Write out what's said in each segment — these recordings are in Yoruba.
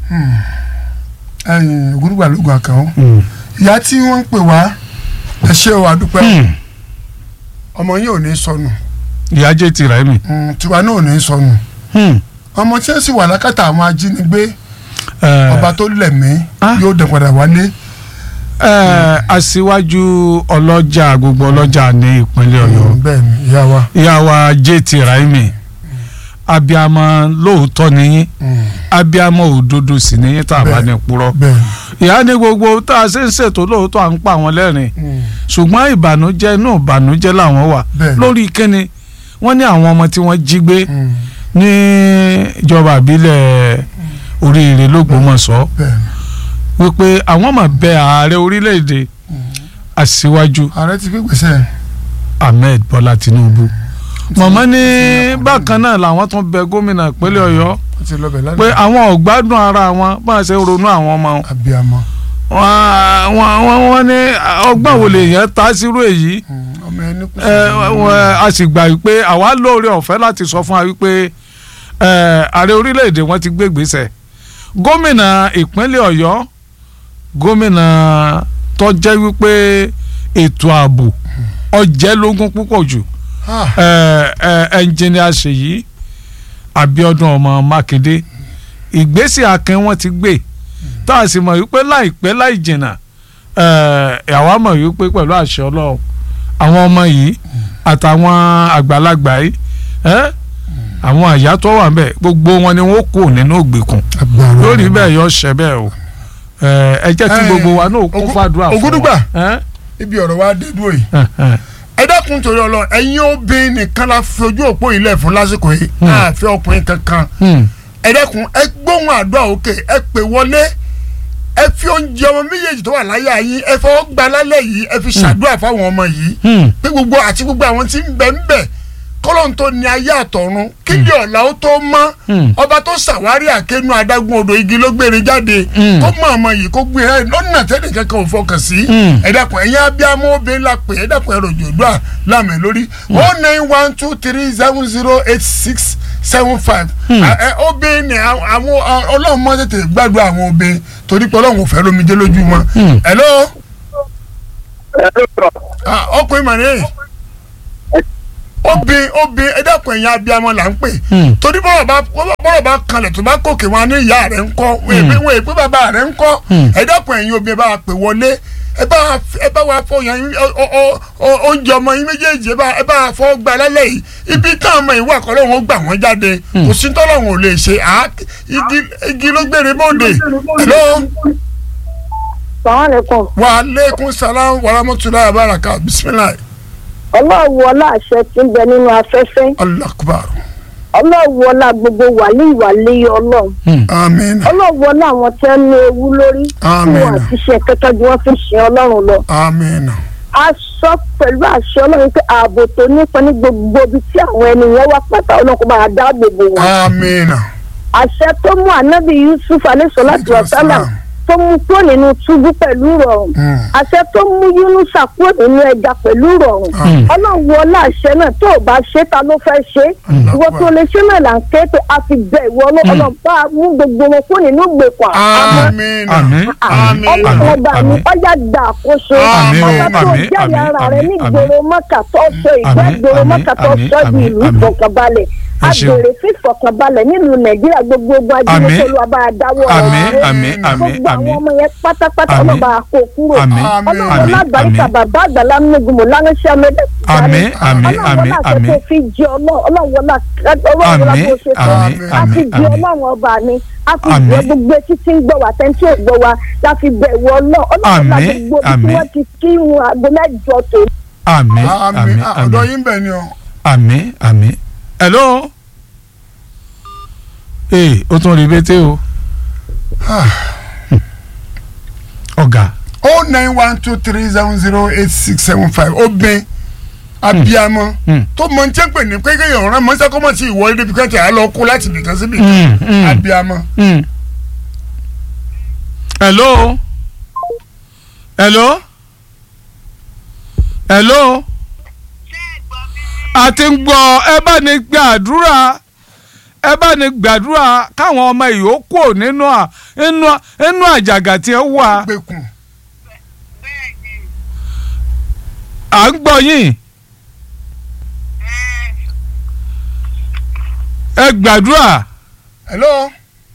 ẹ̀yin ògúrúgbà lóògùn àkànó ìyá tí wọ́n ń pè wá ẹ ṣé o àdúpẹ́ ọmọ yín ò ní sọnù ìyá jẹ́ tìrà mi. Mm, tiwa náà ò ní sọnù ọmọ tí ó sì wà lákàtà àwọn ajínigbé ọba tó lẹ̀mí Ah. yóò dẹ̀ padà wálé aṣíwájú ọlọ́jà gbogbo ọlọ́jà ní ìpínlẹ̀ ọ̀yọ́ Mm, bẹ́ẹ̀ ni ìyá wa ìyá wa jẹ́ tìrà mi abiyamọ lóòótọ́ nìyí Mm, abiyamọ òdodo sì nìyí tá a bá ní purọ́ bẹ́ẹ̀ ni ìyá ní gbogbo tá a ṣe ń ṣètò lóòótọ́ à ń pa àwọn lẹ́rìn Mm, ṣùgbọ́n ìbànújẹ́ inú ìbànújẹ́ làwọn wà Bẹ́ẹ̀ni. lórí kíni wọ́n ní àwọn ọmọ tí wọ́n jí gbé mm, ní ìjọba àbílẹ̀ oríire lÓgbómọ̀ṣọ́ bẹ́ẹ̀ ni wípé àwọn máa bẹ ààrẹ orílẹ̀-èdè aṣíwájú ààrẹ ti fi gbèsè Ahmed Bọ́lá Tinubu mọ̀mọ́ ní bákan náà làwọn tún bẹ gómìnà ìpínlẹ̀ Ọ̀yọ́ ó ti lọ bẹ̀ pé lálẹ́ àwọn ò gbádùn ara wọn bá a ṣe ronú àwọn ọmọ wọn abiyamọ wọ́n wọ́n wọ́n ní ọgbọ́n wo lèèyàn ta sírú èyí Mm, ọmọ ẹni kù ẹ, wọ́n- a sì gbà wípé àwa lóore ọ̀fẹ́ láti sọ fún wa wípé ẹ, ààrẹ orílẹ̀-èdè wọn ti gbé gbèsè gómìnà ìpínlẹ̀ Ọ̀yọ́ gómìnà tó jẹ́ wípé ètò ààbò ọjẹ́ lógún púpọ̀ jù Ah, ẹ, ẹ, ẹnjìnìà Ṣèyí Abíọ́dún ọmọ Mákindé ìgbésẹ̀ akin wọn ti gbé tá a sì mọ̀ wípé láìpẹ́ láì jìnnà ẹ, àwa mọ̀ wípé pẹ̀lú àṣẹ Ọlọ́run àwọn ọmọ yìí àtàwọn àgbàlagbà yìí ẹ, àwọn àyà tó wà ńbẹ̀ gbogbo wọn ni wọn kò nínú ògbèkùn agbára lórí bẹ́ẹ̀ yọ ṣẹ bẹ́ẹ̀ o ẹ, ẹ jẹ́ kí Ẹ, gbogbo wa náà kún Ògún- fàdúrà fún Ògúndùgbà. wa. ẹ? ibi ọ̀rọ̀ wa dé dúró yìí ẹ, ẹ. ẹ dákun torí Ọlọ́run ẹ̀yin obìnrin nìkan la fi ojú òpó yìí lẹ̀ fún lásìkò yìí Hmm. àfi ọkùnrin kankan Hmm. ẹ dákun ẹ gbóhùn àdúrà òkè ẹ pè wọlé ẹ fi oúnjẹ ọmọ méjèèjì tó wà láyà yín ẹ fọwọ́ gba lálẹ́ yìí ẹ fi ṣàdúrà fáwọn ọmọ yìí Hmm. pé gbogbo àti gbogbo àwọn tí ń bẹ ń bẹ kọ́lọ́n tó ní ayé àtọ̀run kíndì ọ̀la ó tó mọ́ Hmm. ọba tó ṣàwárí àkénú adágún odò igi ló gbére jáde Hmm. kó mọ ọmọ yìí kó gbé ẹ lọ́nà tẹ́lẹ̀ kankan ò fọkàn sí Hmm. ẹ dákun ẹ̀yin abiyamọ obìnrin la pè é dákun ẹ̀rọ òjòdúà láàmì lórí o nine one two three seven zero eight six seven five obìnrin ni àwọn àwọn- ọlọ́run mọ́ tètè gbàdúrà àwọn obìnrin torí pé ọlọ́run ò fẹ́ lómi dé lójú wọn. Hmm. hello Ah, ọkùnrin mà ní obìnrin obìnrin ẹ dákun ẹ̀yin abiyamọ là ń pè Hmm. torí bọ́rọ̀ bá bọ́rọ̀ bá kanlẹ̀ tó bá gòkè wọn ní ìyá rẹ̀ ń kọ́ wọ́n èpè bàbá rẹ̀ ń kọ́ Hmm. ẹ dákun ẹ̀yin obìnrin bá wa pè wọlé ẹ bá wa f- ẹ bá wa fọ yẹn ọ- ọ- ọ- ọ- oúnjẹ ọmọ yín méjèèjì ẹ bá ẹ bá wa fọ gba lálẹ́ yìí ibi táwọn ọmọ ìwà kọ́ lóun ó gbà wọ́n jáde kò sí tọ́lọ́hún ò lè ṣe à igi igi ló gbére bóde hello sàmàlẹ́kùn wa aleykum salaam wa rahmatulahi wa baraka bisimilahi ọlọ́run ọlá àṣẹ tí ń bẹ nínú afẹ́fẹ́ allah akbar ọlọ́run ọlá gbogbo wàlí ìwàlí ọlọ́run amin ọlọ́run ọlá àwọn tí wọ́n ní ewu lórí tí Àmín. wọ́n ti ṣe kẹ́kẹ́ ju wọ́n fi ṣe ọlọ́run lọ. amin a sọ pẹ̀lú àṣẹ ọlọ́run pé ààbò tó nípa ní gbogbo ibi tí àwọn ènìyàn wá pátá ọlọ́run kó bá a dáàbò bò wọ́n. amin àṣẹ tó mú ànábì yusuf alayhisalatu wasalam tó mú kúrò nínú túbú pẹ̀lú rọrùn Hmm. àṣẹ tó mú yunusa kúrò nínú ẹja pẹ̀lú rọrùn Hmm. ọlọ́run wọlé àṣẹ náà tó o bá ṣe ta ló fẹ́ ṣe ìwọ tó lè ṣe náà là ń ké pé a fi bẹ ìwọ ọlọ́run bá mú gbogbo wọn kúrò nínú ìgbèkùn àmọ́ amin Àmín. amin ọlọ́run ọba mi àmín. ọjà gbà àkóso Àmín o, ọba tó àmín, jáde àmín, ara rẹ ní àmín, gbòòrò mọ́kà tó sọ ìgbẹ́ Àmín, gbòòrò àmín, mọ́kà tó àmín, sọ di àmín, ìlú àmín. ìfọ̀kànbalẹ̀ Ẹ a ṣeun. béèrè fún ìfọ̀kànbalẹ̀ nílùú nàìjíríà gbogbo Àmín. ajínigbé olúwa bá a dáwọ́ àmín ọ̀rọ̀ àmín àmín gbogbo àwọn àmín ọmọ yẹn pátápátá Àmín. ọlọ́ba àkó kúrò àmín Àmín. ọlọ́run àmín lágbàríkà àmín bàbá àgbàlá mímúgbìmọ̀ lánàṣẹ́ amẹ́dẹ́ Àmín, àmín, àmín, àmín. tó fi jẹ ọlọ́run wọlá ọlọ́run wọlá Àmín, tó ṣe fún àmín, a fi àmín, jẹ àmín. ọlọ́run ọba mi a fi Àmín. jẹ gbogbo etí tí ń gbọ́ wá tẹ́ntì ò gbọ́ wá la fi bẹ̀ wọ ọlọ́run ọlọ́run wọlá Àmín, gbogbo ibi tí àmín. wọ́n ti kí irun aago mẹ́jọ tó àmín amin àmín ọ̀dọ̀ àmín yín bẹ̀ ni o. àmín àmín hello ee o tún rí bété o ọ̀gá o nine one two three seven zero eight six seven five obìnrin abiyamọ Hmm. tó mọ njẹ́ pé ní kékeré yẹn ọ̀ràn mọ́sá kọ́mọ́ sí ìwọ ilé bíkẹ́ tí a lọ kó láti bìkan síbi Hmm, hmm. abiyamọ. Mm. hello hello hello a ti ń gbọ́ ẹ bá ní gbàdúrà ẹ bá ní gbàdúrà káwọn ọmọ yìí ó kúrò nínú à- nínú nínú àjàgà tí ẹ wà gbẹkùn bẹ́ẹ̀ ni à ń gbọ́ yín ẹ gbàdúrà hello ẹ̀lú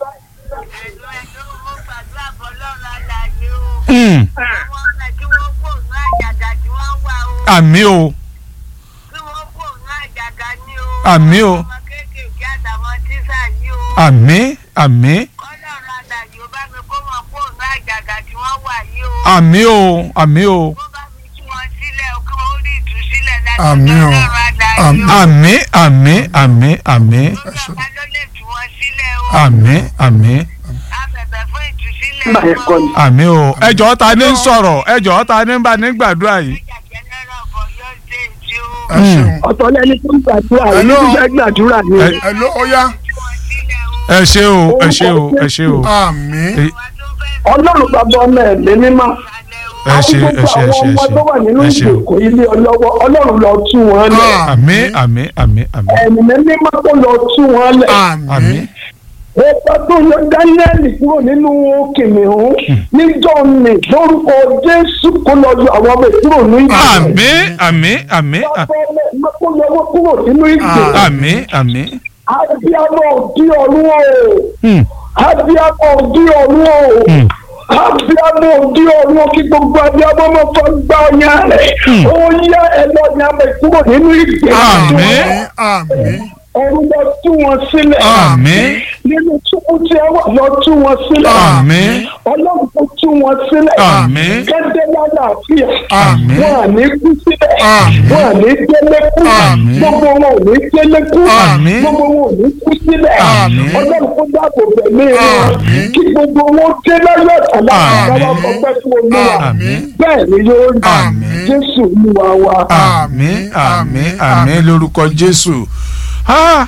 ẹ̀lú mo gbàdúrà bọ́ lọ́rùn àlàyé o. Hmm, àwọn ọmọ tí wọ́n kò ní àjàgà tí wọ́n wà o. àmì o tí wọ́n kò ní àjàgà ní o. Àmì o. ọmọ kéékèèké àtàwọn tíṣà yìí o. àmì àmì kọ́lọ́run àlàyé ó bá mi kó wọn kó ní àjàgà tí wọ́n wà yìí o. àmì o àmì o kó bá mi tú wọn sílẹ̀ o kí wọ́n rí ìtúsílẹ̀ láti Àmì o. ọlọ́run àlàyé Àmì. o. àmì àmì àmì àmì lórí ọ̀gá ló lè tú wọn sílẹ̀ o. àmì àmì a bẹ̀bẹ̀ fún ìtúsílẹ̀ wọn o. àmì o ẹjọ́ ta ni ń sọ̀rọ̀ ẹjọ́ ta ni ń bá ní gbàdúrà yìí. ìjà jẹ́nẹ́rà ọ̀bọ̀ yóò dé ìdí o. ẹ ṣeun ọ̀tọ̀ lẹni tó ń gbàdúrà yìí Hello. tó fẹ́ gbàdúrà ni. Ẹ- hello oya tú wọn sílẹ̀ o. ẹ ṣé o ẹ ṣé o ẹ ṣé o àmì ẹ wà tó fẹ́ ọlọ́run bàbá ọmọ ẹ̀mí mímọ́. sálẹ̀ o. ẹ ṣé ẹ ṣé ẹ ṣé àwọn ọmọ tó wà nínú ẹ ṣé o ìgbèkùn ilé ọlọ́wọ́ ọlọ́run lọ tú wọn lẹ̀. àmì àmì àmì àmì ẹ̀mí mímọ́ tó lọ tú wọn lẹ̀. àmì àmì ọba tó yọ dáníẹ́lì kúrò nínú kìnìún níjọ́ ni lórúkọ jésù kó lọ yọ àwọn ọmọ ìkúrò ní ìgbè. àmì àmì àmì kó yọ wọn kúrò nínú ìgbè. àmì àmì abiyamọ òdi ọ̀run o. Hmm, abiyamọ òdi ọ̀run o. hmm. abiyamọ òdi ọ̀run o kí gbogbo abiyamọ máa fọ gbá ọyàn rẹ̀. ó yẹ ẹlọ́ọ̀ni àmọ̀ ìkúrò nínú ìgbè. Àmín. àmì ọ̀run lọ tú wọn sílẹ̀. àmì nínú túbú tí ẹ wà lọ tú wọn sílẹ̀. àmì ọlọ́run tó tú wọn sílẹ̀. Àmín. gẹ́gẹ́ lálàáfíà. Àmín. wọn à ní kú sílẹ̀. Àmín. wọn à ní délé kú. Àmín. gbogbo wọn ò ní délé kú. Àmín. gbogbo wọn ò ní kú sílẹ̀. Àmín. ọlọ́run kó dáàbò bẹ̀mí wọn. Àmín. kí gbogbo wọn dé láyọ̀ àtàlà Àmín. àtàwọn ọgbẹ́ fún olúwa. Àmín. bẹ́ẹ̀ ni yóò rí. Àmín. jésù olúwa wa. àmì àmì àmì lórúkọ jésù Ah,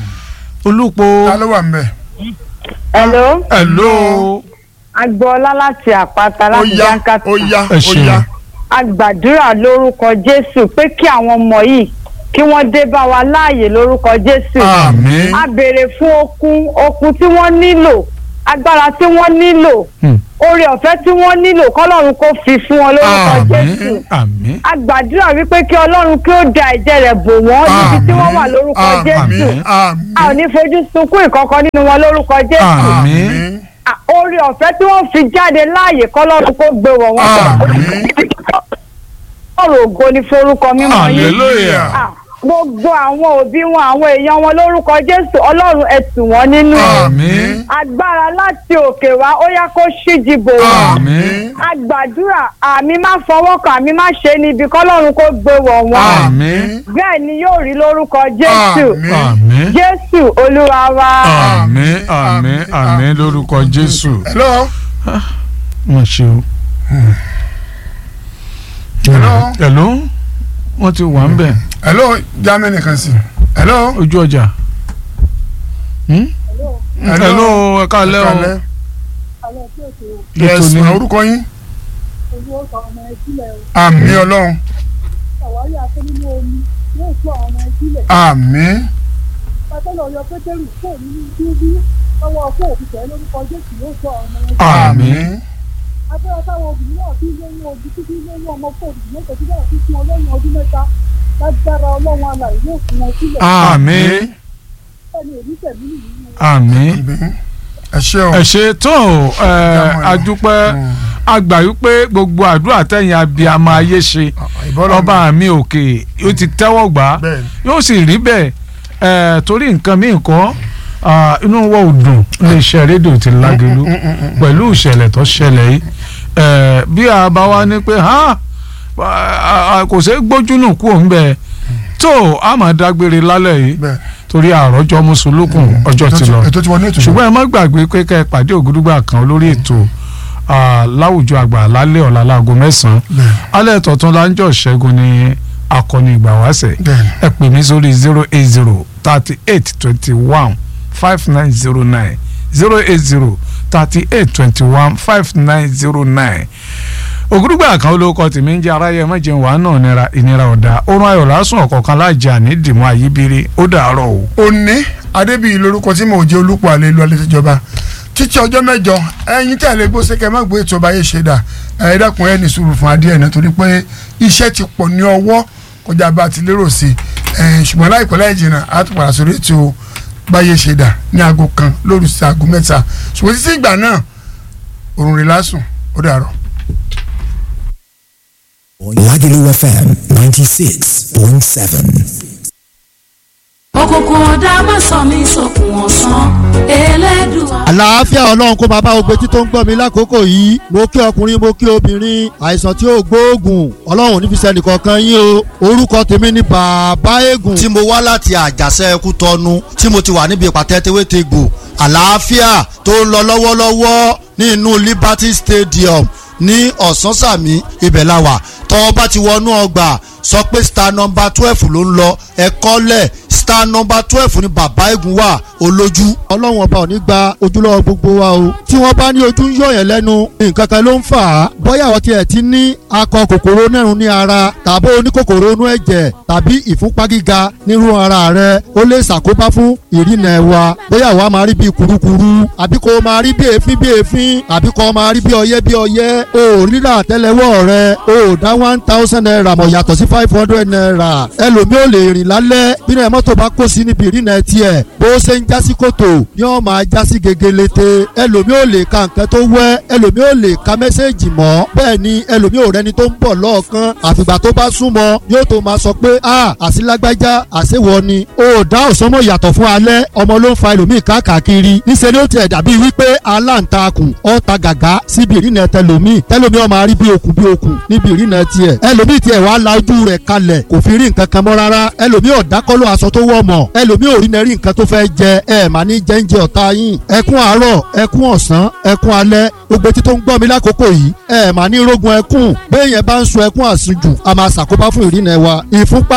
olùpọ̀ ta ló wà ń bẹ̀ Hello, hello agboola láti àpáta ó láti yá jankata ó yá Ẹ ó ṣeun. yá a gbàdúrà lórúkọ jésù pé kí àwọn ọmọ yìí kí wọ́n dé bá wa láàyè lórúkọ jésù àmì a béèrè fún okun okun tí wọ́n nílò agbára tí wọ́n nílò Hmm. oore ọ̀fẹ́ tí wọ́n nílò kọ́lọ́run kó fi fún wọn lórúkọ Àmín. jésù àmì a gbàdúrà wípé kí ọlọ́run kí ó da ẹ̀jẹ̀ rẹ̀ bò wọ́n níbi tí wọ́n wà lórúkọ jésù àmì àmì a ò ní fojú sunkún ìkọ̀kọ̀ nínú wọn lórúkọ jésù Àmín. àmì À, oore ọ̀fẹ́ tí wọ́n fi jáde láàyè kọ́lọ́run kó gbé wọ̀ wọ́n. Àmín. ọ̀rọ̀ ògo ni forúkọ mímọ́ yín. hallelujah À, gbogbo àwọn òbí wọn àwọn èèyàn wọn lórúkọ jésù ọlọ́run ẹ tù wọ́n nínú. àmì agbára láti òkè wá ó yá kó ṣíji bò wọ́n. àmì a gbàdúrà àmì má fọwọ́ kan àmì má ṣe níbi kọ́lọ́run kó gbé wọ̀ wọ́n. àmì bẹ́ẹ̀ ni yóò rí lórúkọ jésù. Àmín. àmì jésù olúwa wa. àmì àmì àmì lórúkọ jésù hello wọn ṣe o. Hello. hello wọn ti wà ń bẹ̀ hello germany kan sí hello ojú ọjà. Hmm? hello ẹ káalẹ́ o Kalẹ́. yes ni. ma orúkọ yín àmì ọlọ́run àmì àmì agbára táwọn obìnrin náà fi lóyún ojú títí lóyún ọmọ fún òbí mẹ́ta tí bẹ́ẹ̀ fi fún wọn lẹ́yìn ọdún mẹ́ta lágbára ọlọ́run alàyè yóò fún wọn sílẹ̀ àmì ẹni èrí tẹ̀mí nìyí àmì àmì ẹ ṣé o ẹ ṣe tó ẹ adúpẹ́ àgbà wípé gbogbo àdúrà tẹ̀yìn abiyamọ ayé ṣe ìbọ́lọ̀ ọba mi òkè ó ti tẹ́wọ́ gbà á bẹ́ẹ̀ yóò sì rí bẹ́ẹ̀ ẹ̀ torí nǹkan míì kọ́ ah, inú wọ́n ò dùn iléeṣẹ́ rédíò ti lágẹ̀lú pẹ̀lú ìṣẹ̀lẹ̀ tó ṣẹlẹ̀ yìí ẹ̀ bí a bá wá ní pé ha ah, ah, kò ṣeé gbójúnù kú òun bẹ́ẹ̀ tó a máa dágbére lálẹ́ yìí bẹ́ẹ̀ torí àròjọ mùsùlùkùn ọjọ́ ti lọ ètò tí wọ́n ní ètò ṣùgbọ́n ẹ má gbàgbé pé kẹ́ ẹ pàdé ògúdúgbà kan lórí ètò ah, láwùjọ àgbà lálẹ́ ọ̀la láago mẹ́sàn-án bẹ́ẹ̀ alẹ́ tọ̀tún láńjọ́ ṣẹ́gun ní akọni ìgbà wáṣẹ̀ bẹ́ẹ̀ ẹ pè mí sórí zero eight zero thirty eight twenty one five nine zero nine zero eight zero thirty eight twenty one five nine zero nine ògúdúgbà kan olóko tèmi ń jẹ aráyé mẹ́jẹ̀ wà náà nira ìnira ọ̀dà orun ayọ̀ lásùn ọ̀kọ̀ọ̀kan lájà ní dìmọ́ àyíbírí ó dàárọ̀ o. òní adébíyì lórúkọ tí mò ń jẹ́ olùpọ̀ àlẹ́ ìlú alẹ́ tìjọba títí ọjọ́ mẹ́jọ ẹ̀yin tí a lè gbó sékẹ́ má gbé ètò ọba yé ṣe dà ẹ̀ dákun ẹ̀ ní sùúrù fún adìẹ náà torí pé iṣẹ́ ti pọ̀ ní ọwọ́ kọjá bá a ti lérò sí ẹ̀ ṣùgbọ́n láìpẹ́ láì jìnnà á tún padà sórí ètò báyé ṣe dà ní aago kan lóru sí aago mẹ́ta ṣùgbọ́n títí ìgbà náà òrùn rẹ̀ lásùn ó dàrọ̀. Lagelu FM 96.7. òkùnkùn ọ̀dà má sọ mí sókun ọ̀sán elédùà. àlàáfíà ọlọ́run kó bàbá ògbétí tó ń gbọ́ mi lákòókò yìí mo kí ọkùnrin mo kí obìnrin àìsàn tí ó gbóògùn ọlọ́run nífi sẹ́ni kankan yín o orúkọ tèmi ni bàbá eégún. tí mo wá láti àjàṣe ẹkú tọnu tí mo ti wà níbi ìpàtẹ tewétegbò àlàáfíà tó ń lọ lọ́wọ́lọ́wọ́ ní inú Liberty Stadium ní ọ̀sánsàmì ibẹ̀ la wà tọ́ bá ti wọnú ọgbà sọ pé star number twelve ló ń lọ ẹ̀kọ́ lẹ̀ star number twelve ni bàbá eégún wà olójú. ọlọ́run ọba ò ní gba ojúlọ́wọ́ gbogbo wa o tí wọ́n bá ní ojú ń yọ̀yàn lẹ́nu nǹkan kan ló ń fà á bóyá àwọn tiẹ̀ ti ní akọ kòkòrò nẹ́rùn ní ara tàbí oníkòkòrò inú ẹ̀jẹ̀ tàbí ìfúnpá gíga nírú ara rẹ ó lè ṣàkóbá fún ìrìnà ẹ̀wà bóyá àwa máa rí bí kurukuru àbí kò máa rí bí èéfín bí èéfín àbí kò máa rí bí ọyẹ́ bí ọyẹ́ o ò rírà àtẹ́lẹwọ́ rẹ o ò dá one thousand naira mọ̀ yàtọ̀ sí five hundred naira ẹlòmíì ò lè rìn lálẹ́ bínú ẹ̀ mọ́tò bá kó sí níbi ìrìnà tiẹ̀ bó ṣe ń jásí kòtò ni wọ́n máa jásí gegelete ẹlòmíì ò lè ka nǹkan tó wẹ́ ẹlòmíì ò lè ka mẹ́sẹ̀gì mọ́ bẹ́ẹ̀ ni ẹlòmíì ò rẹni tó ń bọ̀ lọ́ọ̀kan àfìgbà tó bá súnmọ́ yóò tó máa sọ pé a àsìlágbájá àṣewọ ni o dá òsánmọ̀ yàtọ̀ fún alẹ́ ọmọ ló ń fa ẹlòmíì káàkiri níṣẹ́ ni ó tiẹ̀ dàbí wípé aláǹtakùn ọ̀ta gàgá síbi ìrìnà tẹlòmíì tẹlòmíì ó máa rí bí okùn bí okùn níbi ìrìnà tiẹ̀ ẹlòmíì tiẹ̀ wàá la ojú rẹ̀ kalẹ̀ kò fi rí nǹkan kan mọ́ rárá ẹlòmíì ọ̀dákọ́lọ́ aṣọ tó wọ̀ mọ̀ ẹlòmíì ò rí nẹ́rí nǹkan tó fẹ́ jẹ ẹ mà ní jẹ́ńjẹ ọ̀tá yín ẹkún àárọ̀ ẹkún ọ̀sán ẹkún alẹ́ gbogbo etí tó ń gbọ́ mi lákòókò yìí ẹ mà ní rógun ẹkún béèyàn bá ń sun ẹkún àsùnjù a máa ṣàkóbá fún ìrìnà wa ìfúnpá